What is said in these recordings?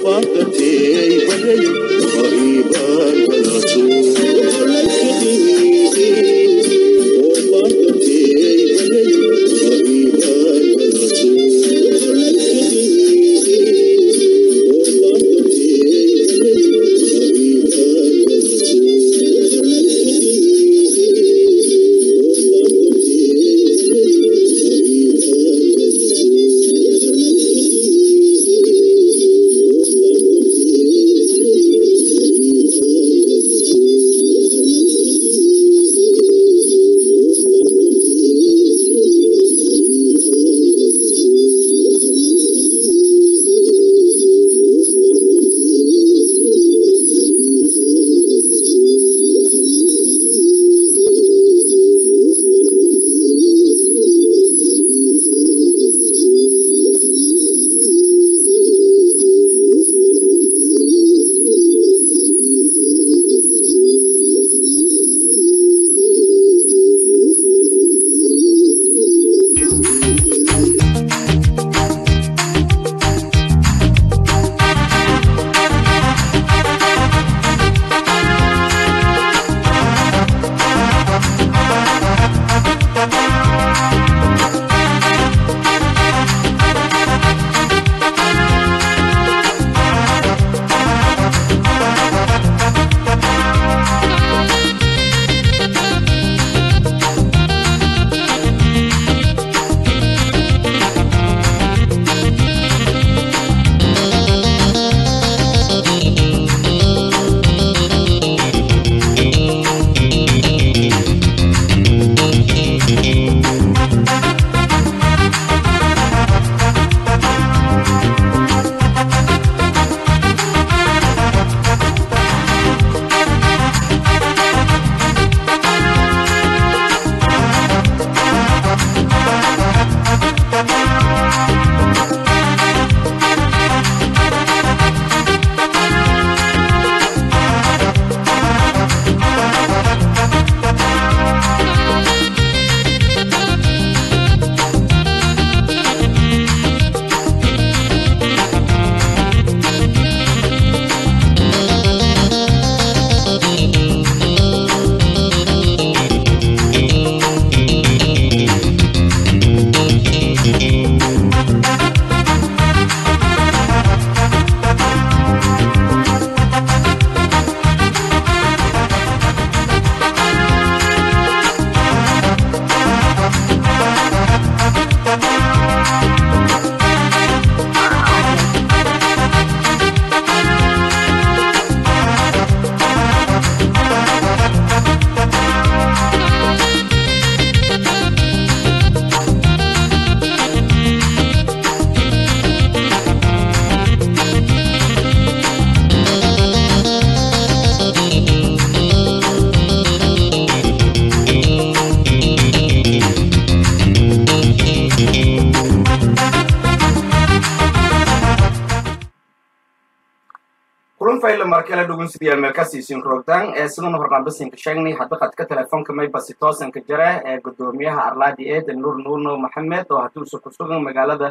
fayla markale dhugunsidiya meelkasiisin roogtaan ee siduna horqaambasinka sheegnay hadda qadka telefoonka maybasi toosanka jare ee gudoomiyaha arlaadi eed nuur nuurno maxamed oo hadduusa ku sugan magaalada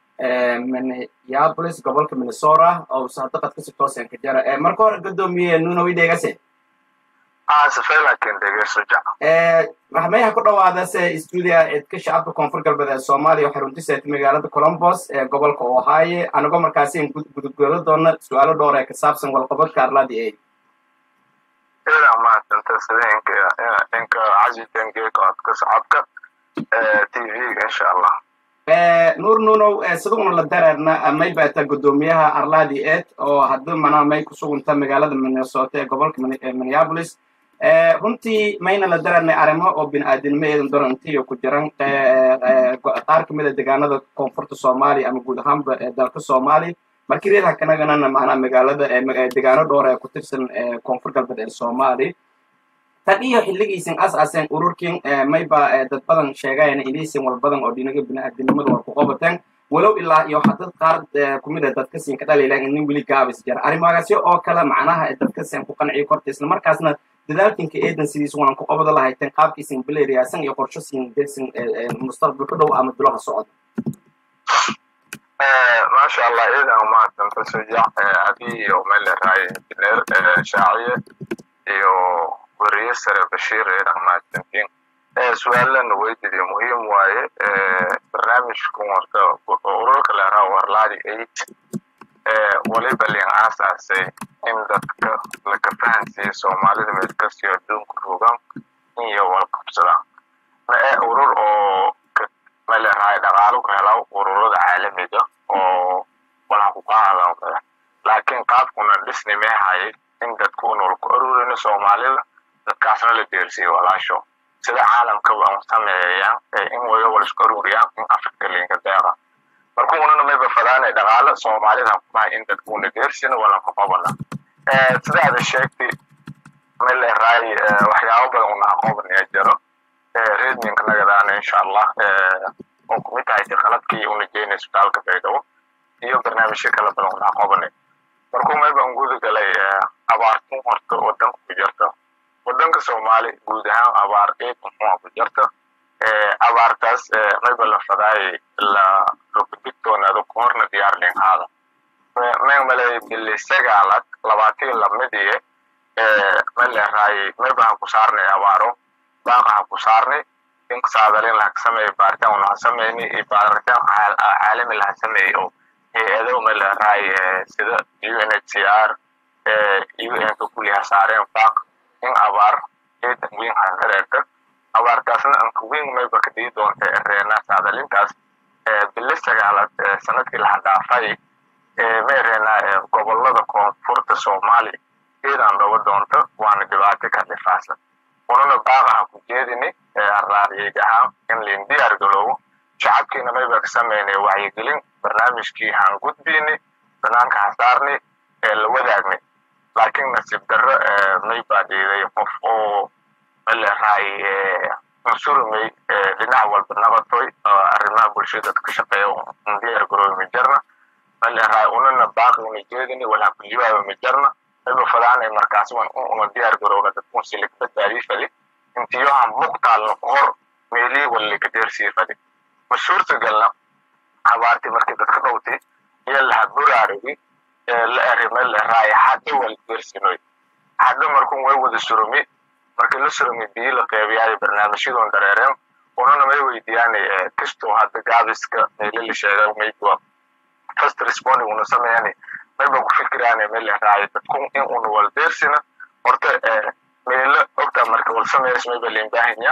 minneapolis gobolka minnesota oo usa hadda qadkasi toosanka jare marka hore gudoomiye nuuno idheegase maxmeyaha ku dhawaadase stuudia cidka shacabka koonfur galbeed ee soomaaliya oo xaruntiseet magaalada colombos ee gobolka ohaaye anagoo markaasi gudugelo doona su-aalo dhowr ee ka saabsan walqabadka arlaadi eid ila mahadsanta sida inka inka casitangeeka codka shacabka tv-ga insha allah nuur nuunow siduguna la dareerna may baata gudoomiyaha arlaadi eid oo hadda mana may ku sugunta magaalada minnesota ee gobolka minneapolis runtii mayna la dareernay arrimo oo bini-aadinimo eedan dorantiyo ku jiran qaar ka mida deegaanada koonfurta soomaaliya ama guud ahaanba dalka soomaaliya markii reerha kanaganana macnaa magaalada deegaano dhowr ee ku tirsan koonfur galbeed ee soomaaliya tan iyo xilligiisin as-aseen ururkin mayba dad badan sheegayana inaysan wal badan oo dhinaga bini-aadinimada war ku qabateen walow ilaa iyo hadad qaar kumid a dadka siin ka dhaliilaan inin weli gaabis jira arrimahaasyo oo kale macnaha dadka siin ku qanciyo korta isla markaasna dadaalkinka eedan sidiis waan ku qabada lahayteen qaabkiisin bileeriyaasan iyo qorsho siin desin mustaqbalka dhow ama dulaha socda maasha allah iidan umahadsanta sujac adii iyo meel leerahay injineer shaaciye iyo weriye sare bashiir iidan mahadsantiin su-aalana weydiiyo muhiim waaye barnaamijkan warta ururka leeraha warlaadi eight waliba liin aasaasay in dadka laka fahansiiyo soomaalida meel kastiyo adduunka rogan iyo walqabsadaan mae urur oo maleerahay dhaqaalo ka hela ururada caalamiga oo walaha ku qaada laakiin qaabkuna dhisni meehayay in dadku unol ku aruurina soomaalida dadkaasna la deersiyo walaasho sida caalamka waan sameeyaan in wayo wala isku aruuriyaan in afrika liinka deeqa marka unana mayba fadaanay dhaqaalo soomaalida kumahay in dadku una deersina walan ku qabana sidaada sheegtay maleerahay waxyaabo badan una aqoobanayaa jiro redminka nagadaana insha allah oo kumid tahay qalabkii una geynay isbitaalka baydhabo iyo barnaamijyo kala badan una aqoobanay markuu mayban guda galay abaartun horta wadanka ku jirta wadanka soomaali guud ahaan abaar eed muxua ku jirta abaartaas mayba la fadaayay la rogdigtoonaado kahorna diyaar linhaada maymalay bili sagaalad labaatan lamidiye maleeraayay maybaha ku saarnay abaaro baaqaha ku saarnay in saadalin laha sameeyo baaritaan una sameeyni iyo baaritaan caalami laha sameeyo oo hay-ado maleeraay sida unhcr un-ka kuliha saareen baaq in abaar eedan weyn hareerta abaartaasna anka weyn mayba kadii doonta reena saadalintaas bili sagaalad sanadkii laha dhaafay may reena gobolada koonfurta soomaali eedan dhaba doonta waana dhibaato ka dhifaasa unana baaqaha ku jeedini raariyeg ahaan in liin diyaar galoobo shacabkiina mayba ka sameynay wacyigelin barnaamijkii haan gudbini banaanka hasaarni ee la wadaagnay laakiin nasiib darro maybaa dhiiday qof oo maleeraay unsurumay dhinac walba naqatoy arrimaha bulshada ka shaqeeya un diyaar garoobi majarna maleeraay unana baaqina jeedini walaa kuliyaaba majarna mayba fadaanay markaas una diyaar garoona dadkun silig badbaadii fali intiyohan muqtaalna hor meelii walliga deersii fadi ma suurtagalna abaartii markii dadka dhowtay iyo laha buraarigi la erime leeraay hadda wal deersinoy hadda markun way wada surumi markii la surumi biyi la qeybiyaayo barnaamijyadoon dareereen unana may weydiiyaanay kastoo hadda gaabiska meeli la sheegay mayba first responding una sameeyani mayba ku fikiraane meel leeraay dadkun in una wal deersina horta meelo ogtaa marka wal sameeyas mayba liin baahanya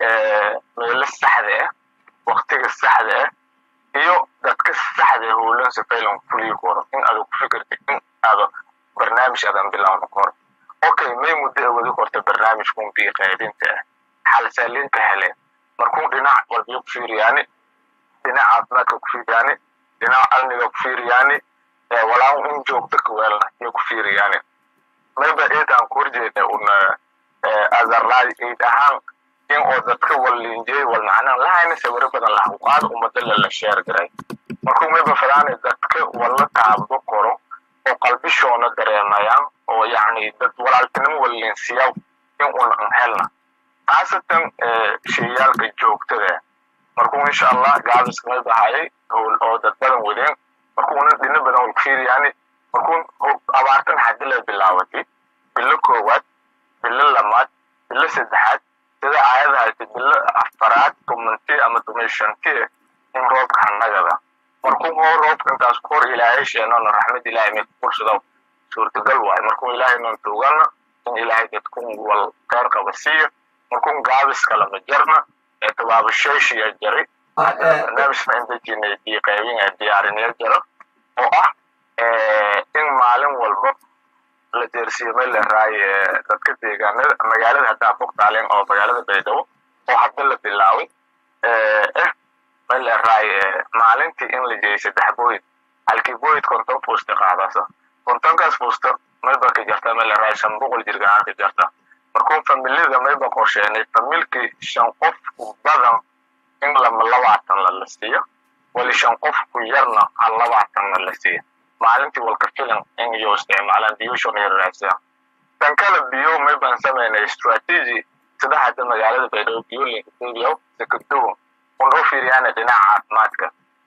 meelo saxda ah waktiga saxda ah iyo dadka saxda ah howlan safaylan fulii koro in aad ku fikirta in aad barnaamij adan bilowna koro okay may muddo wadi korta barnaamijkun bii qaybinta ah xalsaalinka heleen markuu dhinac walbiyo ku fiiriyaani dhinac caafimaadka ku fiiriyaani dhinac amniga ku fiiriyaani walaan in joogto kaweelna iyo ku fiiriyaani mayba eedaan ku horjeeda una azarlaadi eid ahaan in oo dadka wallinjey wal macnaan lahayna sawiro badan laha qaad ummada lala sheer garay markuu mayba fadaanay dadka walla taabdo koro oo qalbishoona dareemayaan oo yacni dad walaaltinimo wallinsiyaw in una an helna khaasatan sheyaalka joogtada markuu insha allah gaabiska mayba hayay howl oo dad badan wadeen markuuna dhino badan wal kufiiriyaani markuu abaartan xaddi la bilaabatay bilo koowaad bilo lamaad bilo saddexaad sida aayadahaasi bilo afaraad tumanti ama tuman shanti in roobka hanagada markuu hoo roobka intaas ku hor ilaahay sheenona raxmad ilaahay mid fursado suurtagal waayo markuu ilaahay noon tuugana in ilaahay dadkun wal qeyr qaba siiyo markuu gaabis kalama jarna ee tabaabasheeshiya jari barnaamijka indajinay bii qaybin diyaarinaya jaro oo ah in maalin walba la deersiyo meel leeraay dadka deegaanada magaalada haddaa bogtaaleen oo magaalada baydhabo oo hadda la bilaaway eh meel leeraay maalintii in la jeeyay saddex booyid halkii booyid konton fuusta qaadasa kontonkaas fuusta mayba ka jarta meel leeraay shan boqol jirgaan ka jarta markuu familiyada mayba qorsheenay familkii shan qof badan in lama labaatan la la siiyo wali shan qof ku yarna hal labaatanna la siiyo maalintii walka filan in iyo isticmaalaan biyushon iyo raadsadaan tan kale biyo may baan samaynay strategy sida hadda magaalada baydhabo biyo linkadubiyow sakaduwo un u fiiriyaana dhinaca caafimaadka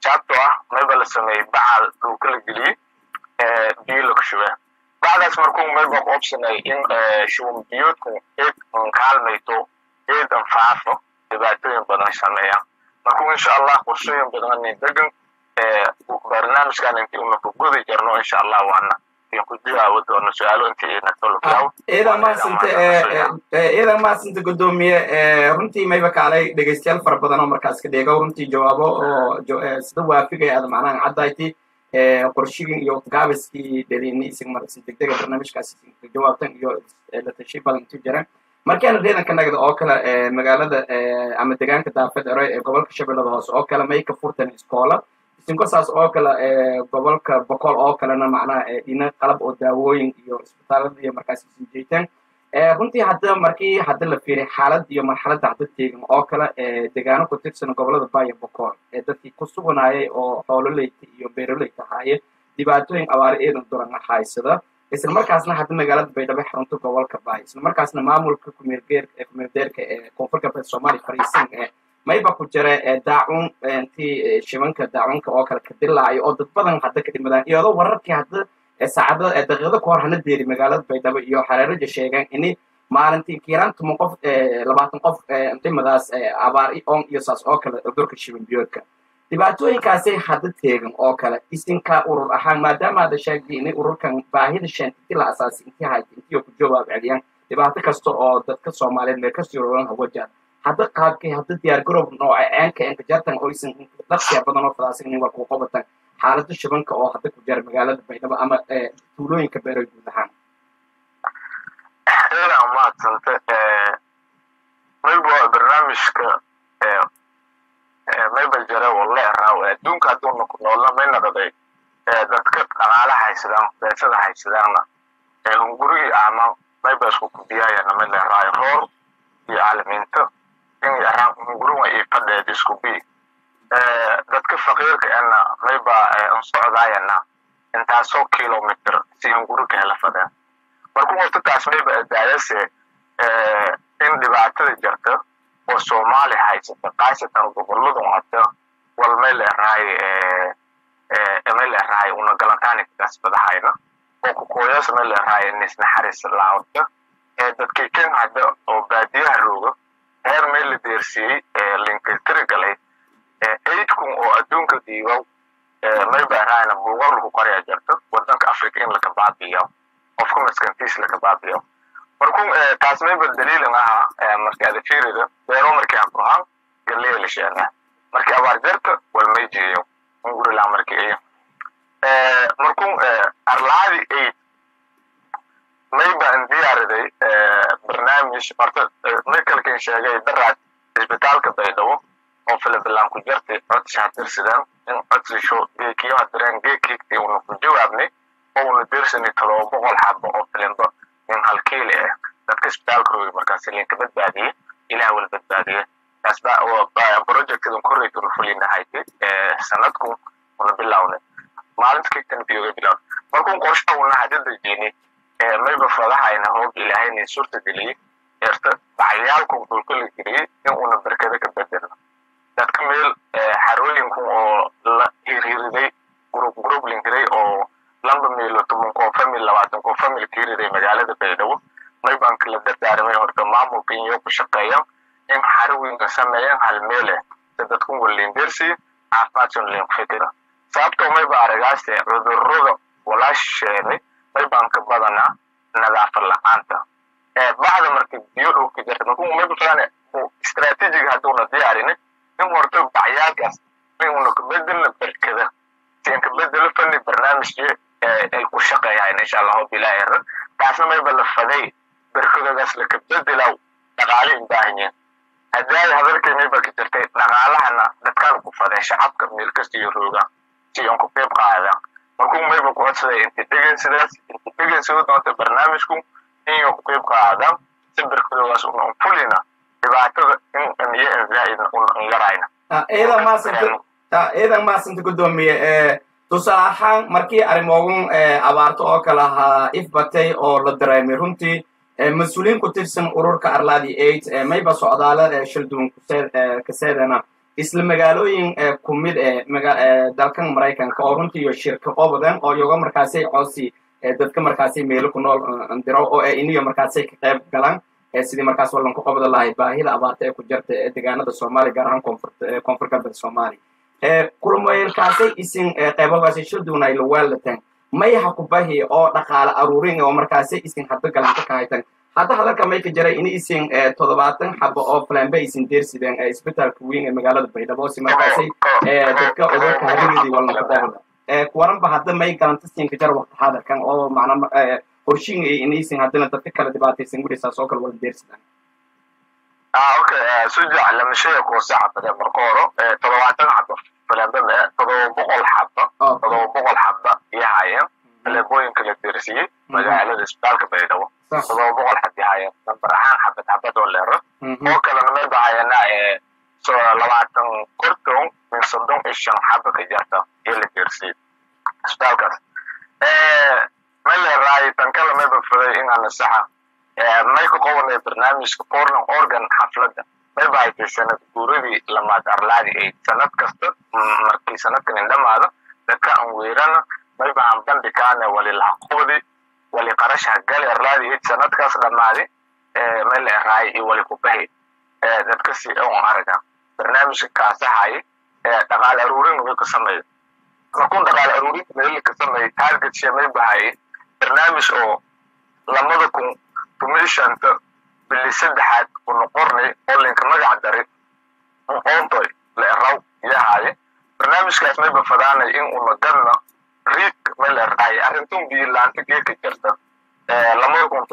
sababtoo ah mayba la sameeyey bacal dhulka la geliyey biyo lagu shubaa bacdaas markuu mayba ku obsanay in shuban biyoodku eed kaalmayto eed anfaafo dhibaatooyin badan sameeyaan markuu insha allah qorshooyin badan degan barnaamijkan intii una ku gudi jarno insha allah waana ku jawaabi doono su-aalo intii ciidan mahadsante ciidan mahadsante guddoomiye runtii mayba kaalay dhegeystayaal fara badan oo markaas ka dheego runtii jawaabo oo sida waafigaya aad macnaha caddayti qorshigin iyo gaabiskii dhalini isig marsi degdega barnaamijkaas jawaabtan iyo la tashi badan intu jiran markaana ciidanka nagda oo kale magaalada ama deegaanka daafed ere ee gobolka shabeellada hoose oo kale may ka furtan iskoola isinkosaas oo kale gobolka boqol oo kalena macnaha dhina qalab oo daawooyin iyo isbitaalada iyo markaas isin jeetaan runtii hadda markii hadda la fiiriy xaalad iyo marxaladda hadda teegan oo kale deegaano ku tirsan gobolada baya boqol ee dadkii ku suganayay oo xoololeyta iyo beeroleyta ahaaye dhibaatooyin abaare eedan duran haysada isla markaasna hadda magaalada baydhabo xarunta gobolka baay isla markaasna maamulka kumeeldeerka ee koonfur galbeed soomaaliya fariisan ee mayba ku jira daacun intii shibanka daacunka oo kale ka dilaayo oo dad badan hadda ka dhimadaan iyadoo wararkii hadda saacada daqiiqado ka hor hana deeri magaalada baydhabo iyo xareeraja sheegaan ini maalintii kiiraan toban qof labaatan qof dhimadaas abaar on iyo saas oo kale cudurka shiban biyoodka dhibaatooyinkaasay hadda teegan oo kale isinka urur ahaan maadaama hadda sheegtay inay ururkan baahida sheent intii la asaasay intii hayta intii ku jawaab celiyaan dhibaato kasta oo dadka soomaaliyeed meel kasii roran hawajaan hadda qaabkay hadda diyaar garoob nooca ceenka enka jartan oo isan dhaqsiya badan oo fadaasan nin walku qabatan xaaladda shibanka oo hadda ku jira magaalada baydhabo ama tuulooyinka beeroy guud ahaan ila maadsante mayba barnaamijka mayba jare walle raaw adduunka hadduuna ku noolna mayna dhaday dadka dhaqaala haysadaan beesada haysadaanna hungurigii ama mayba isku kubiyaayana may leeraayo roor iyo caalamiinta in yaraan hunguriga iyo fadheed isku bi dadka faqiirka ena mayba an socdaayana intaasoo kilomitr si hunguriga hela fadheen markuu horta taas mayba daayase in dhibaatada jirta oo soomaali haysata kaasatan goboladu hata wal may leerahay may leerahay una galantaani kasbadahayna oo kukooyas may leerahay nisnaxaris laawta dadkii ken hadda oo baadiyaha rooga heer may la deersiiyey linkatiri galay aidkun oo adduunka diibow may baarahayna buugar lagu qoraya jirta wadanka africa in laka baabiyo qofka maskantiis laka baabiyo markuu taas mayba daliilin aha marka ada fiirida beero markii aan kuhaan galleya la sheegaa markii abaar jarta wal may jeeyo ungurila markii iyo markuu arlaadi aid mayba an diyaariday barnaamij horta may kalkin sheegay daraad isbitaalka baydhabo oo filibilaan ku jartay codsi hadirsidaan in codsisho geekiyo hadireen geekiigtii una ku jawaabnay oo una dirsani todoba boqol xabo oo filimba in halkiili ah dadka isbitaalka roogi markaas linka badbaadiye ilaah wala badbaadiye projectadan korreytuna fulinahayti sanadku una bilawne maalinta kigtan biyoga bilawne markuu qorsha una hadda dejini mayba fadahayna hoob ilaahayna suurta geliyey eerta bacyaalku dhulka la geliyey in una berkada ka bedelno dadka meel xarooyinku oo la hirhiriday group group linkiray oo lamba meelo toban koo famil labaatan koo famil ka hiriday magaalada baydhabo maybanka la dardaaramay horta maamulka iyo ku shaqeeyan in xarooyinka sameeyan hal meele si dadku walindersi caafimaadsan lin fikira sababtoo mayba aragaase cudurrada walaasheenay maybanka badana nadaafad la-aanta bacda marka biyo dhulka jirta markuu mayba fadane istaraatiijiga hadduuna diyaarini in horta bacyaalkaas inuna kabedelna berkada sin kabedelo fani barnaamijki ay ku shaqeeyaan insha allahu bilaahira taasna mayba la faday berkadadaas la kabedelaw dhaqaale u baahan yihin haddaay hadalkay mayba ka jirtay dhaqaalahana dadkaan ku faday shacabka meel kasta iyo rooga si aan ku qeyb qaadaan markuu mayba ku codsaday inta dhegeysidaas inta dhegeysada doonta barnaamijku inay ku qeyb qaadaan si berkadadaas una fulina dhibaatada in iyo inzaa'idna una yarayna ciidan maasanta ciidan maasanta guddoomiye tusaale ahaan markii arrimoogun abaarto oo kale ahaa ifbatay oo la dareemay runtii mas-uuliyiin ku tirsan ururka arladi aid mayba socdaala shilduwan kaseedana isla magaalooyin ku mid ee dalkan maraykanka oo runtii iyo shirkaqo badan oo iyago markaasay coosi dadka markaasay meelo ku nool diro oo iniyo markaasay ka qayb galaan sidii markaas wallan ku qabada lahay baahida abaarta ee ku jirta ee deegaanada soomaaliya gaar ahaan koonfur galbeed soomaaliya kulamoyelkaasay isin qaybogaasay shilduna ay lawaalataan mayaha ku bahi oo dhaqaale aruurin oo markaasay isin hadda galanta ka haytan hadda hadalka may ka jiray in isin toddobaatan xabo oo flambe isin deersideen isbitaalka weyn ee magaalada baydhabo si markaasay dadka cudurka harigeedii wallan ku qabada kuwaranba hadda may galanta siinka jara waqti xaadirkan oo macna qorshiin in isin haddana dadka kala dhibaataysan gudhisaas oo kale wala deersidaan okay sujac lamashada kuwasa xabade marka horo toddobaatan xabo falambada toddoba boqol xaba toddoba boqol xaba iyo hayeen faleebooyinka la deersiyey magaalada isbitaalka baydhabo toddoba boqol xab iyo hayeen nambar ahaan xabad xabad oo leero oo kalena may bahayana labaatan korton min soddon iyo shan xaba ka jarta iyo la deersiyey isbitaalkaas may leeraay tan kale may bafaday inaan saxa may ka qobanay barnaamijka portland organ xafladda may bahaytay sanad guuradii lamaad arlaadi ayd sanad kasta markii sanadkan indhamaada dadka aan weerana may bahan bandhikaane wali lahaqoodi wali qarasha gali arlaadi ayd sanadkaas dhammaadi may leeraay iyo wali kubahi dadka si on araga barnaamijka kaasahay dhaqaale aruurin way ka sameeya markuun dhaqaale aruurin meel ka sameeyay target shee may bahay barnaamij oo lamada kun tumishanta bili saddexaad ku noqornay oo linka magac dari oontoy leeraw yahaye barnaamijkaas may bafadaanay in una gadna riik may leerahay arrintun biilaanta geeka jirta lamada kun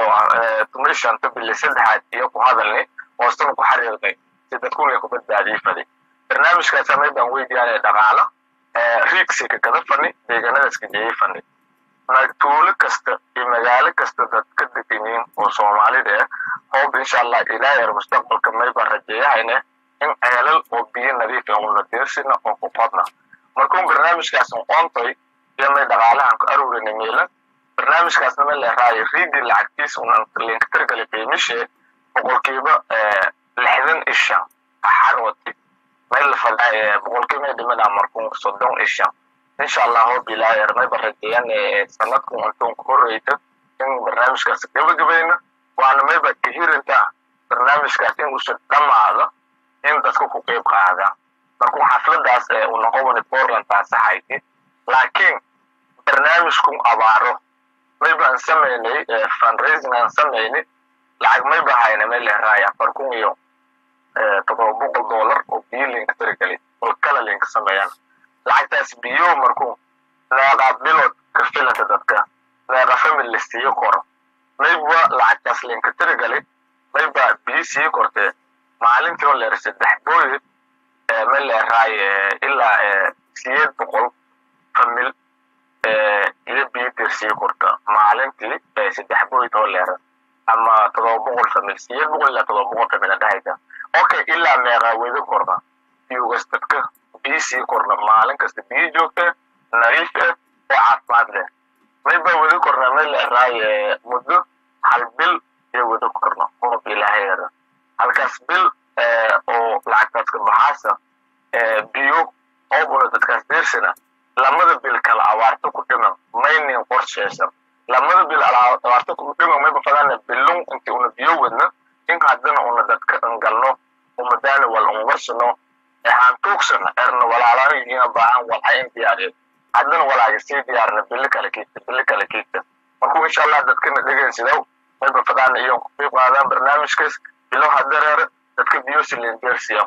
tumishanta bili saddexaad iyo ku hadalnay hoostana ku xariirnay si dadkuna ku badbaadiyey faday barnaamijkaasa may baan weydiyaanay dhaqaala riigsika kada fani deegaanadaska jeeyey fani tuulo kasta iyo magaalo kasta dad ka degeniin oo soomaalida ah hoob insha allah ilaayar mustaqbalka mayba rajeeyahayne in ceelal oo biyo nadiif ah una deersina oo ku qodna markuun barnaamijkaas qoontoy iyo may dhaqaalahan ku aruurina meelan barnaamijkaasna may leeraayo riigii lacagtiis unan linka targali qiimishe boqolkiiba lixdan isha xarwati may la fadaa boqolkiiba dhimana markuun soddon isha insha allah hoob ilaayar mayba rajeeyan sanadkan intuun ku horeyta in barnaamijkaas gabagabayna waana mayba kahirinta barnaamijkaas in uusan dhammaado in dadka ku qeyb qaada markuu xafladaas uu noqobani portland taasahayti laakiin barnaamijkun abaaro mayba aan samaynay fundraising aan samaynay lacag mayba hayna may leeraay afar kun iyo todoba boqol dollar oo biyo linka tirigali oo kala linka sameeyaan lacagtaas biyo markuu neeqa bilood ka filanta dadka neeqa family la siiyo koro mayba lacagtaas linka tirigali mayba biyo sii kortee maalintii oo leer saddex booyid ma leeraay ilaa siyeed boqol famil iyo biyo dir sii korta maalintii saddex booyid oo leera ama todoba boqol famil siyeed boqol ilaa todoba boqol famil adhahayta okay ilaa meeqa weda korna biyugas dadka biyo sii korna maalin kasta biyo joogta nadiif ah oo caafimaad leh mayba wada korna may leeraay muddo hal bil iyo wada korna oo ilaahayeeda halkaas bil oo lacagtaas ka baxaasa biyo oo buna dadkaas deersana lamada bil kala abaarto ku dhiman maynin qorsheysan lamada bil abaarto ku dhiman mayba fadana bilun inti una biyo wadna in haddana una dadka angalno umadaana wal unwarsano waxaan tuugsana erna walaalahiina baahan walxa in diyaariyo haddana walaaga sii diyaarna bili kale kiita bili kale kiita markuu insha allah dadkana dhegeysidow mayba fadaana iyo ku qiib qaadaan barnaamijkaas bilow hadareere dadka biyosilin deersiya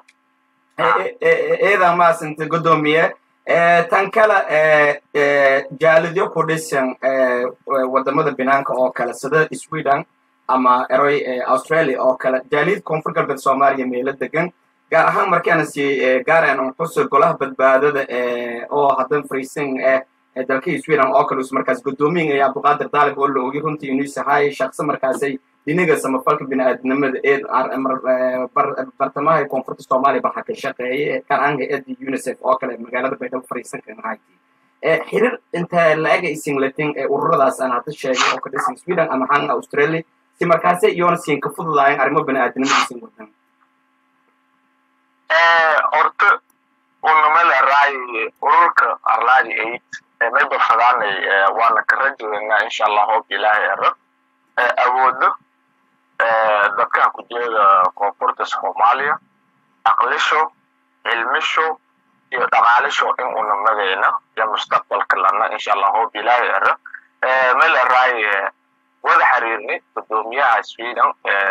eedan maasanta godoomiye tan kale jaalidyo ku dhisan wadamada binaanka oo kale sida sweden ama eroy australia oo kale jaaliyad koonfur galbeed soomaaliya meelo degan gaar ahaan markaana si gaaraan un xuso golaha badbaadada oo haddan fariisan eh dalka sweden oo kale us markaas godoomiyin iyo abduqaadir daalib oo la ogi runtii inuu sahay shaqsi markaasay dhinaga samafalka bini'aadnimada ee bartamaha koonfurta soomaaliya baa ka shaqeeyay kan aan hay-adda unicef oo kale magaalada baydhabo fariisan kan hayti xiriir inta la-ega isinlatin ee ururadaas aan hadda sheegay oo ka dhisan sweden ama han australia si markaase iyoona siin ka fududaayan arrimo bini'aadnimada isin wadan horta unamala raayi ururka arlaadi aid mayba fadaanay waana ka rajaynaa insha allah hoob ilaahay ero awoodo dadkan ku jeeda koonfurta soomaaliya aqlisho cilmisho iyo dhaqaalisho in una magayna iyo mustaqbalka lana insha allah hoob ilaahay ero mala raayi wada xiriirnay gudoomiyaha sweden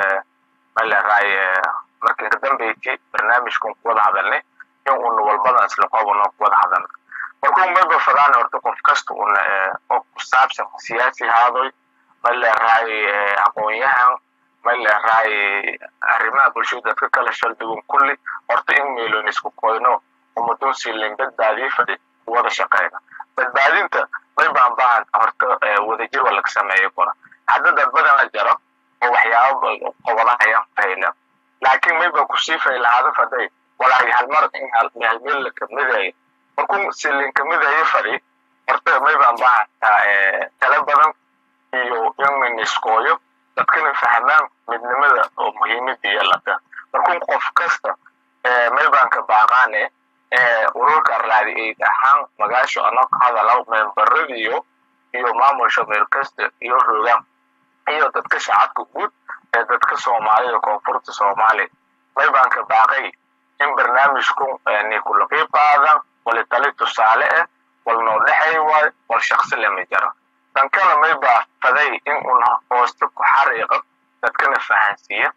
mala raayi markii ka dambeysay barnaamijkan ku wada hadalnay in una walbadan isla qobano ku wada hadalna markuu mayba fadaan horta qof kasta una oo ku saabsan siyaasi haadoy ma leerahay aqoon-yahan ma leerahay arrimaha bulshada dadka kala shaldugun kulli horta in meelon isku koyno umadun silin badbaadiye fadhi wada shaqeyna badbaadinta may baan baahan horta wadajir waa laga sameeyo kora hadda dad badan la jaro oo waxyaaba qobadahayaan fahayna laakiin may baa kusii faylahaada faday walaahi halmar in halmeel la kamidayo markuu silin kamidayo fadhi horta may baan baahantaa tala badan iyo in iskooyo dadkana fahmaan midnimada oo muhiimada yeelata markuu qof kasta may baan ka baaqaane ururka arlaadi aid ahaan magaasho anoo ka hadalaw membaradiyo iyo maamulsha meel kasta iyo rogaan iyo dadka shacabka guud ee dadka soomaalida koonfurta soomaaliya may baan ka baaqay in barnaamijku ni kula qiib qaadan wali tali tusaale ah wal noo dhexay waayo wal shaksi lama jaro dan kale may baa faday in una hoosta ku xariiqo dadkana fahansiiya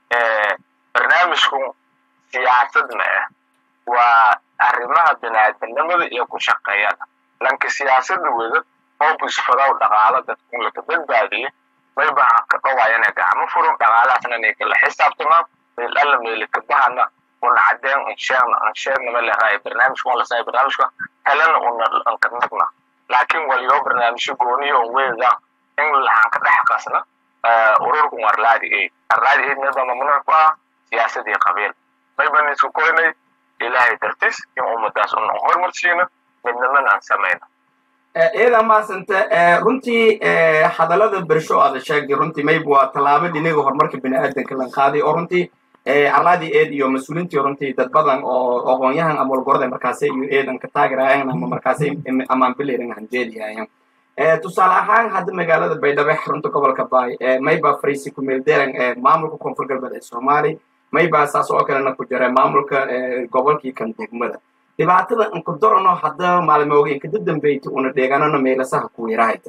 barnaamijku siyaasad ma ah waa arrimaha biniaadanimada iyo ku shaqeeyada lanka siyaasada wada hoob isfadaw dhaqaalo dadku laka badbaadiye may baa ka dhawayana gacmo furan dhaqaalahaasna inay kala xisaabtamaan meel alla meelika bahana una cadeen insheegna insheegna ma leerahay barnaamijka waa lasay barnaamijka helana una ankanagna laakiin waliyo barnaamijyo gooniyo weeda in lahaan ka dhex qasna ururku arlaadi aid arlaadi aid mayba mamnuuc ku ah siyaasadii qabiil mayban isku koynay ilaahay dartiis in ummadaas una hormarsiino midnimana aan samayno iyada maasanta runtii hadallada bersho aada sheegay runtii mayb waa tallaabo dhinaga horumarka bini'aadanka lan qaaday oo runtii arlaadii eed iyo mas-uuliintii runtii dad badan oo aqoon-yahan ama walgorada markaase iyo eedan ka taagiraayan ama markaase amaan biliran hanjeediyayan tusaale ahaan hadda magaalada baydhabo xarunta gobolka baay mayba fariisi kumeelderan maamulka koonfur galbeed ee soomaaliya mayba saas oo kalena ku jira maamulka gobolkii kan degmada dhibaatada inkudorano hadda maalmooga inkada dambeyta una dheeganano meelasaha ku yarahayta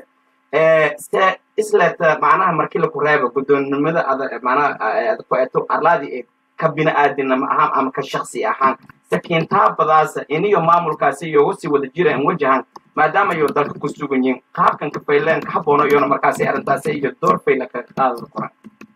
se isleta macnaha markii laku reebo guddoonnimada ada macnaha ku eto arlaadi ee ka bini'aadinimo ahaan ama ka shaksi ahaan sakiintaabadaasa iniyo maamulkaasi iyogu sii wada jira an wajahan maadaama iyo dalka ku sugan yihin qaabkan ka fayleen ka haboono iyona markaasi arrintaasi iyo door fayla ka qaadada koran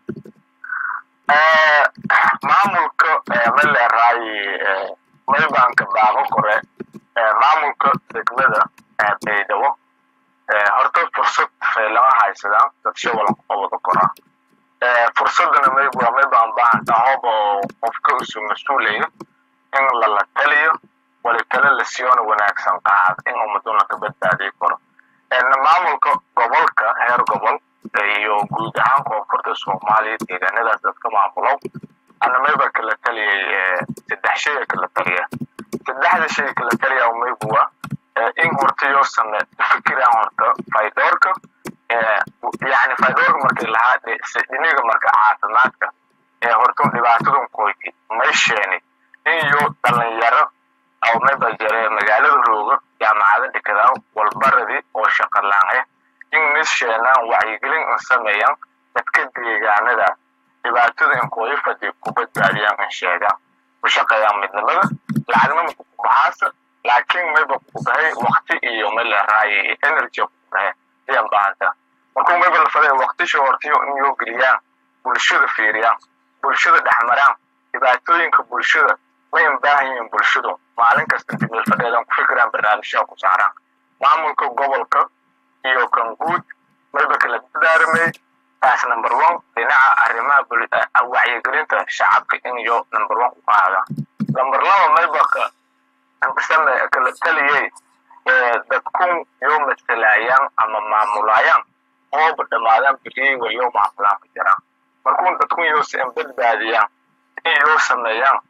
maamulka ma leeraayi maybaanka baaqo kore maamulka degmada baydhabo horta fursad faylama haysadaan dadsho walanku qabado koraa fursadana mayb waa maybaan baahanta hoob oo qofka isu mas-uulayo in lala taliyo wali tale la siyoona wanaagsan qaad in ummaduna ka badbaadiyo karo maamulka gobolka heer gobol iyo guud ahaan koonfurta soomaaliya deegaanadaas dadka maamulow ana mayba kala taliyay saddex shay kala taliya saddexda shay kala taliya maybu waa in horta yoo same fikiraan horta faydoorka yani faydoorka markii lahaa dhiniga marka caafimaadka ee horta dhibaatadun koyti may sheeni in yo dhalinyaro oo mayba jare magaalada rooga jaamacada dhikadaan walbaradii oo shaqa laan ah in nis sheenaan wacyigelin in sameeyaan dadka deegaanada dhibaatada in kooyi fadi ku badbaadiyaan in sheegaan ku shaqeeyaan midnimada lacagna maku baxaasa laakiin mayba ku bahay wakti iyo maleraaye energy ku bahay ayaan baahanta markuu mayba la faday waktisha hortiyo in yoo geliyaan bulshada fiiriyaan bulshada dhexmaraan dhibaatooyinka bulshada mayn baahan yihiin bulshadu maalin kasta inta meel fadheedan ku fikiraan barnaamijyaha ku saaraan maamulka gobolka iyo kan guud mayba kala dadaaramay taas number one dhinaca arrimaha wacyigelinta shacabka in iyo number one ku qaada number laba mayba ka same kala taliyay dadkun yoo matalaayaan ama maamulayaan ooba dhammaadaan biriyey waliyo maamulaan ka jiraan markuu dadkun yoo seen badbaadiyaan in yoo sameeyaan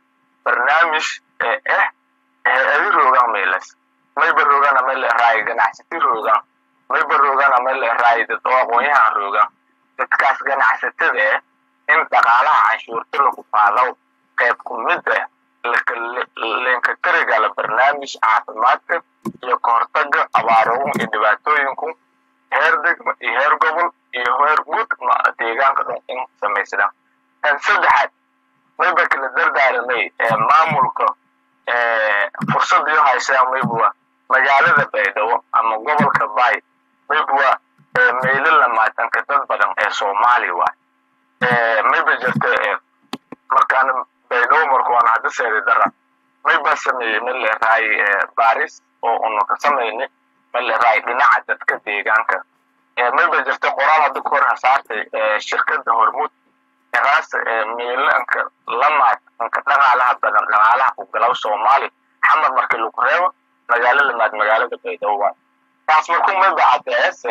barnaamij eh hay-adi roogaan meelas mayba roogana meel leeraayo ganacsati roogaan mayba roogana meel leeraayo dad oo aqoonyahan roogaan dadkaas ganacsatada eh in dhaqaalaha canshuurta lagu faalow qayb ku mid ah leenka karigala barnaamij caafimaadka iyo kahortaga abaarahun iyo dhibaatooyinku heer degma iyo heer gobol iyo heer guud deegaanka dhan in samaysdaan tan saddexaad mayba kala dardaaramay maamulka fursadiyo haysaan maybuwa magaalada baydhabo ama gobolka bay maybuwa meylo lamaatanka dad badan ee soomaali waay mayba jirta markaan baydhabo marka waan hadda seedi dara mayba sameeyey mid leerahay baris oo unu ka samayni mid leerahay dhinaca dadka deegaanka mayba jirta qoraal hadda ku hor hasaartay shirkada hormuud eraas miilanka lamaad anka dhaqaalaha badan dhaqaalaha ku galaw soomaali xamar markii lagu reebo magaalo lamaad magaalada baydhabo waay taas markuu mayba cadeese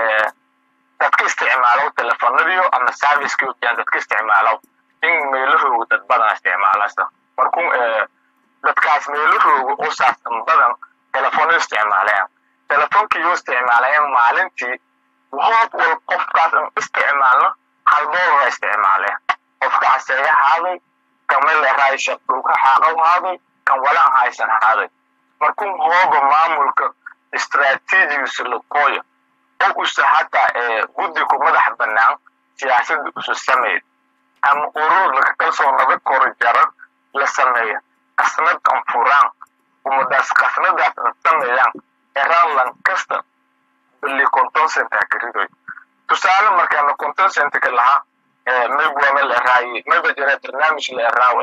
dadka isticmaalow telefonadiyo ama servicekii ujaan dadka isticmaalow in meelahooga dad badan isticmaalasa markuu dadkaas meelahooga usaas badan telefonada isticmaalayan telefonkii isticmaalayan maalintii hoob wal qofkaas an isticmaalno hal doolara isticmaaleen qofka caseeya haaday kan meleeraay shaqdhulka xaaqow haaday kan walaan haysan haaday markuu hooba maamulka istraatiijigisa lakooya oo usa hataa guddigu madax bannaan siyaasadda usu sameyd ama urur laka kalsoonada kor jara la sameeya qasnad an furaan umadaas qasnadaas an sameeyaan eraan lankasta bili konton centa karidoy tusaale markaana konton centka lahaa maybuwa ma leeraaye mayba jira barnaamij leeraaw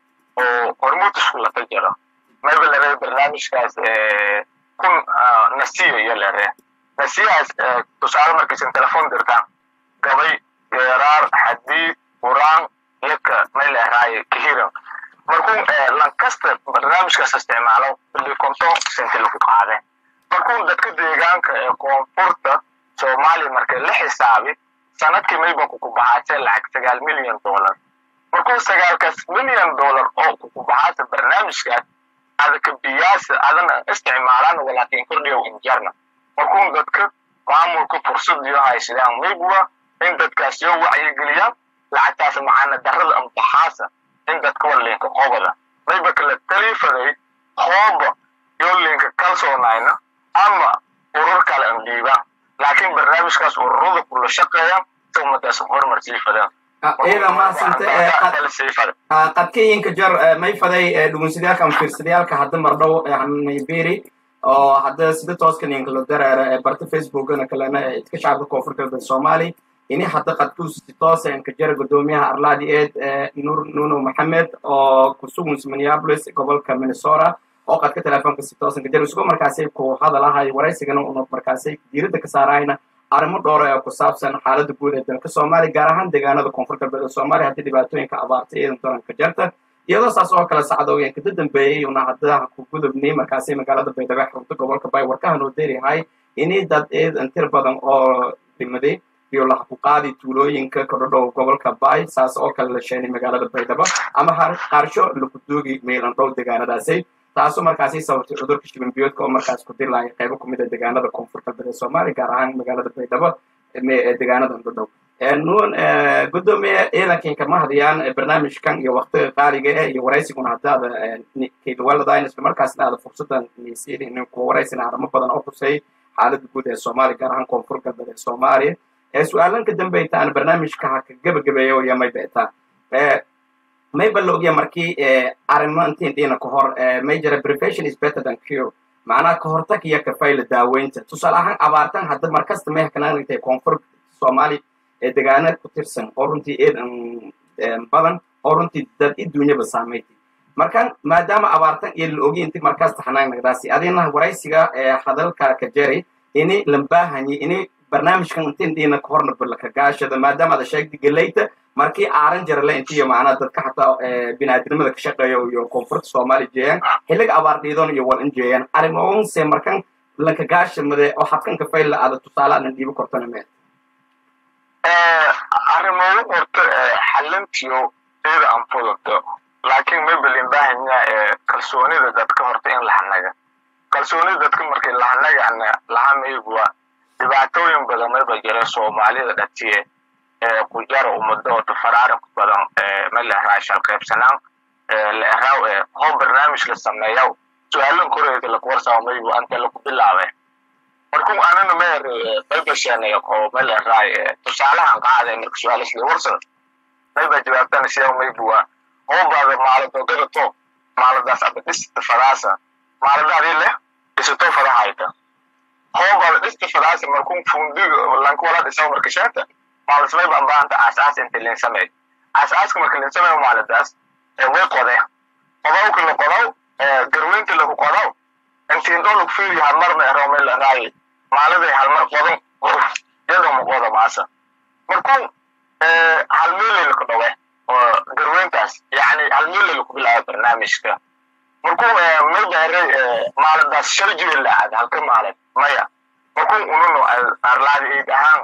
oo hormuud isku lata jiro mayba leeraa barnaamijkaas kun nasiya iyo leeree nasiyahaas tusaale markaysan telefon dirtaan gabay geeraar xadiid quraan yaka may leeraaye kahiran markuu lankasta barnaamijkaas isticmaalo bili konton centi lagu qaade markuu dadka deegaanka ee koonfurta soomaaliya marka la xisaabi sanadkii mayba kukubaxaatee lacag sagaal milyan dollar markuu sagaalkaas milyan dollar oo kukubaxaata barnaamijkaas adaka biyaasa adana isticmaalaan walaakin kordhiyow injarna markuu dadka maamulka fursadiyo haysadaan maybuwa in dadkaas yoo wacyigeliyaan lacagtaas macaana darada ambaxaasa in dadka walinka qobada mayba kala taliifaday hooba yoo linka kalsoonayna ama urur kale an dhiibaan laakiin barnaamijkaas ururada kula shaqeeya si ummadaas horumar sii fadaan iyada mahadsante qadkayinka jar may faday dhugunsadayaalka ama fiirsadayaalka hadda mardhow nayberi oo hadda sida tooskan inkala dareera barta facebookana kalena idka shacabka koonfur galbeed soomaali ini hadda qadkuus si toosa inka jara gudoomiyaha arlaadi eed nur nuno maxamed oo kusugun minneapolis gobolka minnesota oo qadka telefoonka si toosan ka jara isagoo markaasay ku hadalahay waraysigana una markaasay diiradda ka saarayna arrimo dhowra ee ku saabsan xaaladda guud ee dalka soomaaliya gaar ahaan deegaanada koonfur galbeed ee soomaaliya haddii dhibaatooyinka abaartay eedan doranka jarta iyadoo saas oo kale sacdoogan kada dambeeyey una hadda ku gudubnay markaasay magaalada baydhabo xarunta gobolka bay warkaha noo deeriyahay ini dad eedan tir badan oo dhimaday iyo lahakuqaadi tuulooyinka kordhodhow gobolka bay saas oo kale la sheenay magaalada baydhabo ama qaarsho lakuduugi meelan dhow deegaanadaasay taasoo markaasi sababtay cudurka shibanbiyoodka oo markaas ku dilaya qaybo kumid a deegaanada koonfur galbeed ee soomaaliya gaar ahaan magaalada baydhabo deegaanada dhodhow nuun gudoomiye ciidankiinka ma hadiyaan barnaamijkan iyo waktiga qaaliga eh iyo waraysiguna haddaada kaydawaladayn isla markaasna aada fursadan nisiin in ku waraysina arrimo badan oo khusay xaaladda guud ee soomaaliya gaar ahaan koonfur galbeed ee soomaaliya su-aalan ka dambaytaan barnaamijka ha ka gebagabeeyo iyo may beetaan mayba la ogya markii arrimo intiin dhiina ka hor may jira prevention is better than cure macnaha ka hortag iyo kafayla daaweynta tusaale ahaan abaartan hadda markasta may hakanaagatay koonfur soomaali ee degaana ku tirsan oo runtii eedan badan oo runtii dad i duunyaba saamaytay markan maadaama abaartan iyo la ogi inti markaas taxanaan nagdaasi adina waraysiga hadalka ka jeri ini lambaahanyi ini barnaamijkan intiin dhiina ka horna balaka gaashada maadaama ada sheegtay galeyta markii aaran jarale intiyo macnaa dadka xataa binaadinimada ka shaqeeya iyo koonfurta soomaaliya jeeyaan xilliga abaar dhiidoon iyo wal in jeeyaan arrimoonse markan laka gaashamade oo habkanka fayla ada tusaale adan dhiibo kortana mee arrimogu horta xalintiyo iyada aan fududto laakiin maybalin baahanya kalsoonida dadka horta in lahanaga kalsoonida dadka markii lahanagana lahamayguwa dhibaatooyin badan mayba jira soomaalida dhatiye ku jara ummadooda faraarin badan maleraay shalqaybsanaan leeraaw hoo barnaamij la sameeyaw su-aalan koreeda lakuwarsaa maygu anta laku bilaabe markuu anana meer maybasheenay oo maleraay tusaalahan qaaday marka su-aalasli warsada mayba jawaabtana siyaa mayguwa hoo baada maaladogada to maaladaas aba dhista fadaasa maaladaadii leh dhisato fadahayta hoo baada dhista fadaasa markuu fundiga lankuwala dhisaw marka sheenta maalasmay baan baahanta aasaas inta linsamay aasaaska marka linsamay maaladaas way qode qodawka la qodaw garweynta lagu qodaw intiin lagu fiiri halmar ma ero meel la raayi maaladay halmar qodan iyadoo ma qoda maasa markuu halmeelay laku dhawe oo garweyntaas yani halmeelay laku bilaabo barnaamijka markuu maybaare maaladaas shal jibel la aad halka maalin maya markuu ununo arlaadi eid ahaan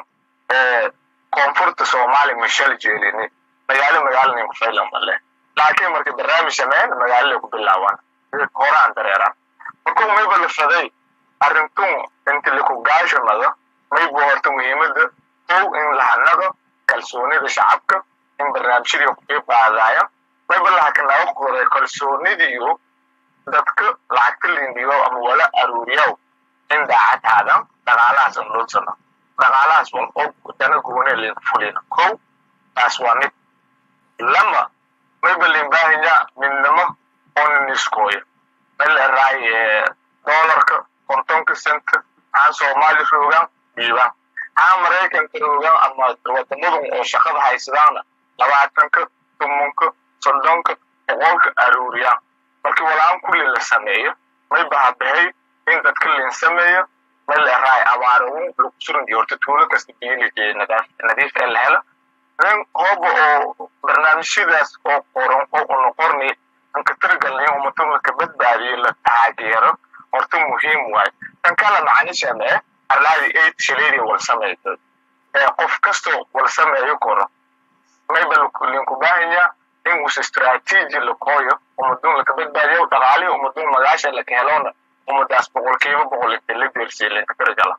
koonfurta soomaali ma shal jeelini magaalo magaalani ku faylan male laakiin marka barnaamij sameyn magaalada ku bilaabaan horaan dareeraan markuu mayba la faday arrintun inta laku gaashamado maybu horta muhiimada kow in lahanado kalsoonida shacabka in barnaamijyadii ku qeyb qaadaya mayba lahakanaga qoray kalsoonidiyo dadka lacagta lindiyo ama wala aruuriyaw in daacadaadan dhaqaalahaas an dhulsano dhaqaalahaas wal oo dana goone linku fulina kow taas waa mid lama mayba limbaahinya midnimo oniniskooyo maleraay doolarka kontonka senta haan soomaali roogaan dhiibaan haan maraykanka roogaan ama wadamadan oo shaqada haysadaana labaatanka tumunka soddonka boqolka aruuriyaan markii walaan kulli la sameeyo mayba habahay in dadka lin sameeyo maleraay abaaragun lagu surandiyo horta tuulo kasta biyoliji nadiif ee la helo nin hooba oo barnaamijyadaas oo qoran oo una qorni anka tiragalnay umatuma ka badbaadiyo la taageero horta muhiim waayo tan kala macanishamee arlaadi aid shaleedii wal sameeydo ee qof kastoo wal sameeyo koro mayba linku baahanya in us istaraatiiji lakooyo umadun laka badbaadiyo dhaqaalihi umadun magaasha laka helona umadaas boqolkiiba boqol inta la deersiye linka tiragala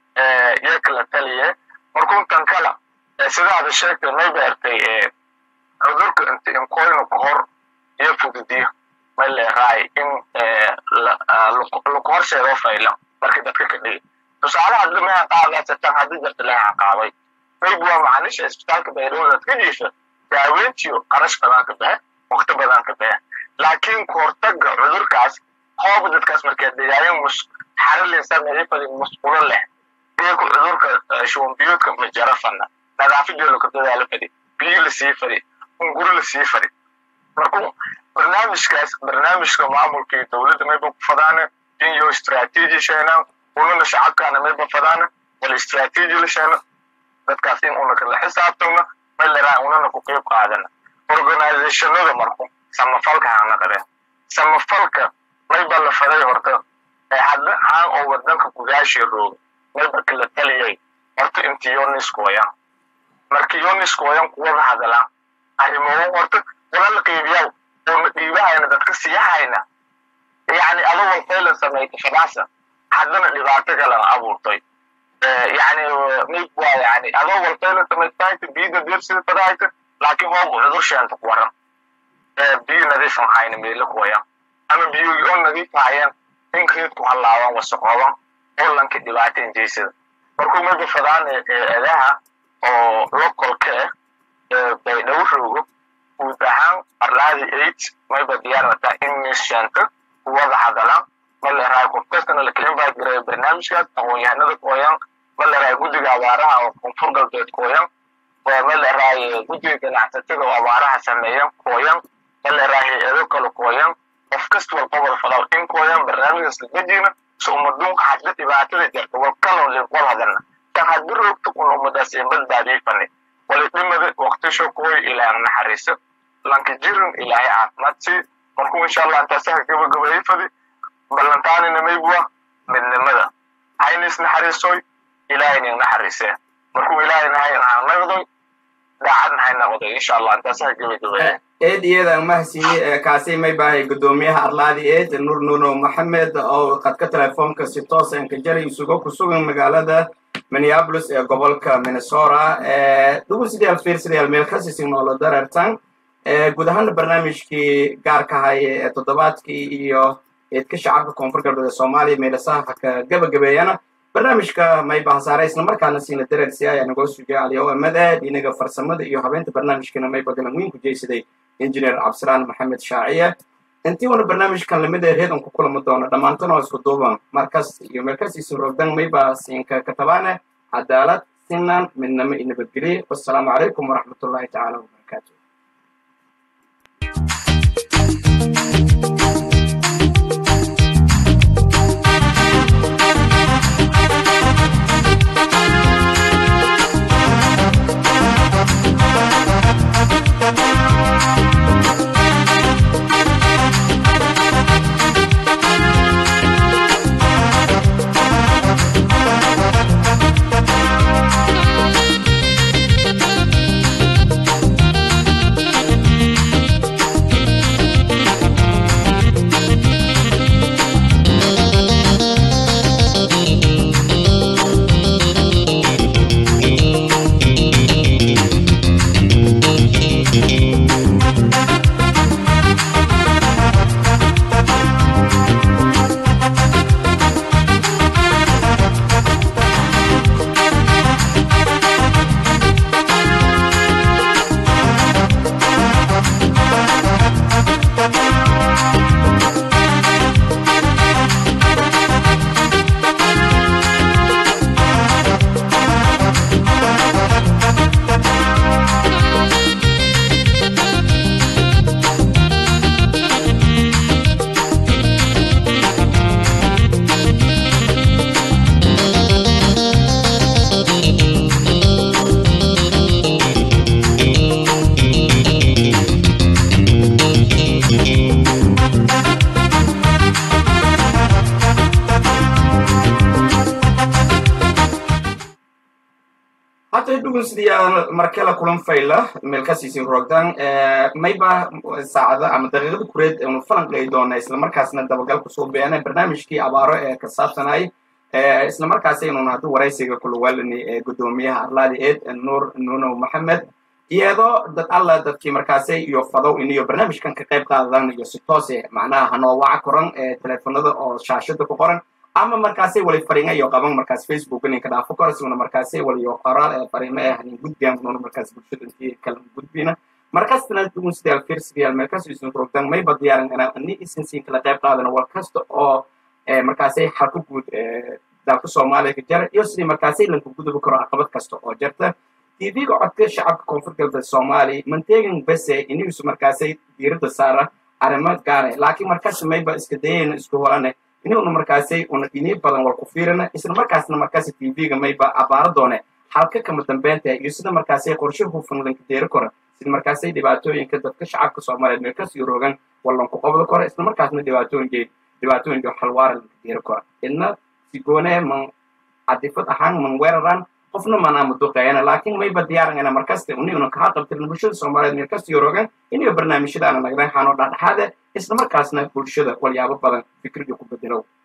yaa kala taliye markuu tan kala sidaada sheegtay may beertay cudurka inta inkoyno ka hor iyo fududiyo may leeraay in laku horseedoo fayla markii dadka ka dhigi tusaale hadda meha qaadaasatan haddii jirta leha qaaday mayb waa macanisha isbitaalka baydhowdaad ka jiisha daaweyntiyo qarash badan ka baxe waqti badan ka baxe laakiin kahortaga cudurkaas hooba dadkaas markee degaayan mus xarilin sameeyay fadi musqulo leh iyaku cudurka shuwanbiyoodka majarafana nadaafadii laka dadaalo fadi biyo lasii fadi unguri lasii fadi markuu barnaamijkaas barnaamijka maamulka iyo dowladda mayba ku fadaana in yo istraatiiji sheenaan unana shacabkaana mayba fadaana wala istraatiiji la sheeno dadkaas in una kala xisaabtana may laraa unana ku qeyb qaadana organizationada marku samafalka hanaqadeen samafalka mayba la faday horta ee hadda haan oo wadanka gudaashii rooga mayba kala taliyay horta inti yoniskoyan marka yoniskoyan kuwada hadalaan arrimoon horta wala la qeybiyaw oona dhiibahayna dadka siyahayna yani ado walfayla samayta fadaasa haddana dhibaato kalan abuurtay yani mayb waa yani adoo walfayla samaystahayta biyida deersida fadahayta laakiin hoogu cudur sheenta ku waran biyo nadiifan hayna meela kuwayan ama biyogi oo nadiif hayan in reedku hallaaban wasaqooban holanka dhibaata injeysada markuu mayba fadaan eedaha oo localka ah baydhabo roogo guud ahaan arlaadi eight mayba diyaarata in misheenta kuwada hadalaan maleraay qof kastana la kelin baa jiray barnaamijkaas aqoon-yahanada kooyan maleraay guddiga abaaraha oo koonfur galbeed kooyan maleraay guddiga ganacsatada oo abaaraha sameeyan kooyan maleraay hay-ado kale kooyan qof kasta walqobol falaw in kooyan barnaamijkaas lagajina so umaduunka hadda dhibaatada jirta walkalon wal hadana tan haddi roogta un umadaas in badbaadiyay fani walidhimada waqtisho kooy ilaahay naxariiso lanka jirin ilaahay caafimaad sii markuu insha allah intaasaha gabagabeeyey fadi ballantaanina maybua midnimada hayna isnaxariisoy ilaahayna naxariisee markuu ilaahay nahay naanagdoy daacad maxay noqday insha allah intaasaa gebagabaya eed iyada mahadsiiye kaasi may bahay guddoomiyaha arlaadi eed nuur nuno maxamed oo qadka telefoonka si toos aan ka jaray isugo ku sugan magaalada minneapolis ee gobolka minnesota dhugunsidayaal fiirsadayaal meel ka siisin noolo dareertan guud ahaana barnaamijkii gaarka haya ee toddobaadkii iyo eedka shacabka koonfur galbeed ee soomaaliya meelasaha ka gabagabeeyana barnaamijka mayba hasaare isla markaana siina dareersi ayaa nagoo sugay aliyo amada dhinaga farsamada iyo habeenta barnaamijkana mayba galan weyn ku jeysaday injineer cabdisalaan maxamed shaaciye intii wana barnaamijkan lamida reedan ku kulami doono dhammaantan oo isku duuban markas iyo meelkasiisin rogdan mayba siinka katabaane cadaalad sinan midnamo iyo nabadgelye wassalaamu calaykum waraxmatullahi tacaala wabarakaatu dhugunsidayaal markela kulan fayla meelkasiisin rogdan mayba saacada ama daqiiqada kureed anu falanqay doona islamarkaasna dabagal kusoo beena barnaamijkii abaaro ee ka saabsanay islamarkaas aynuna haddu waraysiga kuluwaalani ee guddoomiyaha arlaadi eed nuur nuno maxamed iyadoo dad alla dadkii markaasay iyo fadow iniyo barnaamijkan ka qayb qaadadan iyo si toose macnaha hanoo waca koran ee teleefonada oo shaashada ku qoran ama markaasay wali fariinga iyo qaban markaas facebook ninka dhaafo kora siguna markaasay wali iyo qoraal ee fariimo ee hanin gudbiyaan kununa markaas bulshada intii kala gudbina markaasna dugun sidaal fiirsigayaal meelkaas isin rogdan mayba diyaaran inaa ani isin siin kala qayb qaadana war kasta oo markaasay xalka guud dalka soomaaliya ka jara iyo sidii markaasay lanka gudubi karo caqabad kasta oo jarta tv-ga codka shacabka koonfur galbeed soomaaliya manteegin bese inigisu markaasay diiradda saara arrimo gaare laakiin markaas mayba iska dayayna isku holane inuna markaasay una inii badan war ku fiirina isla markaasna markaasi tv-ga mayba abaaro doone halka kama dambeynta iyo sida markaasay qorshe hufan lanka deeri kora sida markaasay dhibaatooyinka dadka shacabka soomaaliyeed meel kasii rogan wallanku qabda kora isla markaasna dhibaatooyinkeed dhibaatooyinka xalwaara lanka deeri kora idna sigoone man cadifad ahaan man weeraran qofna manaa duqeeyana laakiin mayba diyaarangana markasta uniguna kaa qabtirna bulshada soomaaliyeed meel kasii rogan iniyo barnaamijyada ana nagdan xaanoo dhexdhexaade isla markaasna bulshada walyaabo badan fikriga ku bedelo